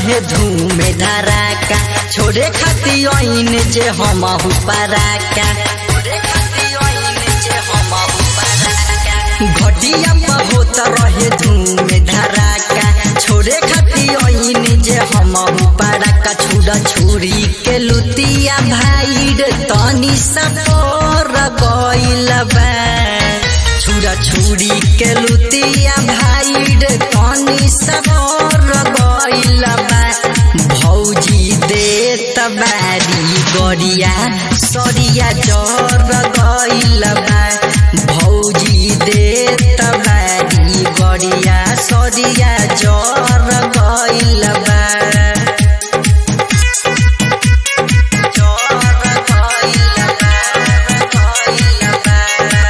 रहे धूम धराका छोड़े खाती ओइन जे हम पराका घटिया पर होत रहे धूम धराका छोड़े खाती ओइन जे हम पराका छुड़ा छुरी के लुतिया भाई रे तनी सपोर गइल बा छुरा छुरी के लुतिया भाई रे तनी सपोर गइल बा भौजी देत बारी गरिया सरिया जर गइल बा भौजी देत बारी गरिया सरिया जर गइल बा जर गइल बा गइल बा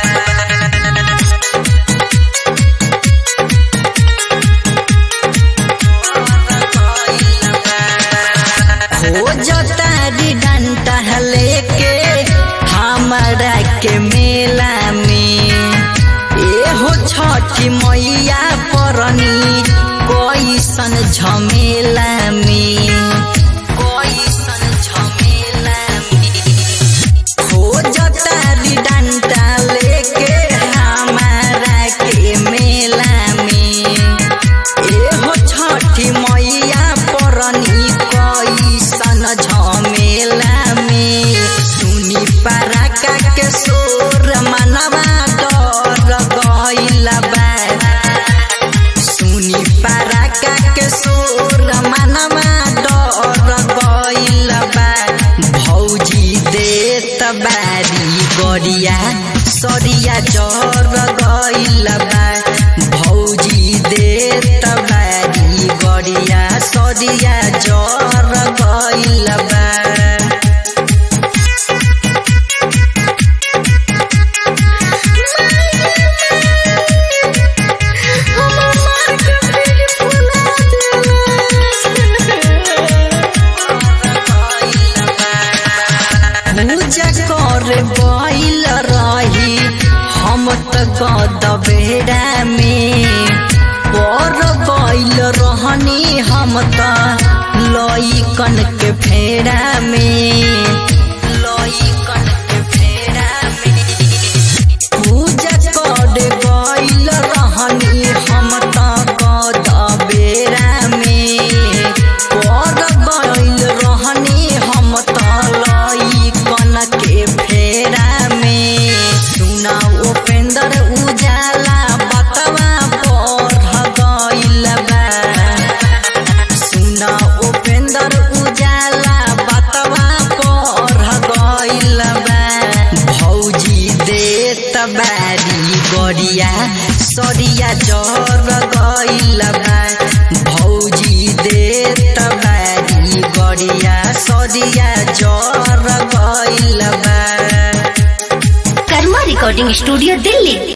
खोजतारी डंटा लेके हमारा के मेला में एहो छठी मैया परनी कैसन झमेला में कैसन झमेला में खोजतारी डंटा लेके हमारा के मेला में एहो छठी मैया परनी कैसन झमेला में सुनी पराका के सोर मनवा डर गइल बा सुनी पराका के सोर मनवा डर गइल बा भौजी देत बारी गरिया सरिया जर गइल बा भौजी देत बारी गरिया सरिया जर गइल बा पूजा करे बैल रही हम त गद बेड़ा में पर बैल रहनी हम त लइकन के फेड़ा में लइकन के फेड़ा में पूजा करे गइल रहनी हम त गद बेड़ा में पर गइल रहनी हम त लइकन के फेरा में सुना उपेंद्र उजाला बतवा बढ़ गइल बा सुना उपेंद्र उजाला बतवा बढ़ गइल बा भौजी देत बारी गरिया सरिया जर गइल बा भौजी देत बारी गरिया सरिया जर गइल बा कर्मा रिकॉर्डिंग स्टूडियो दिल्ली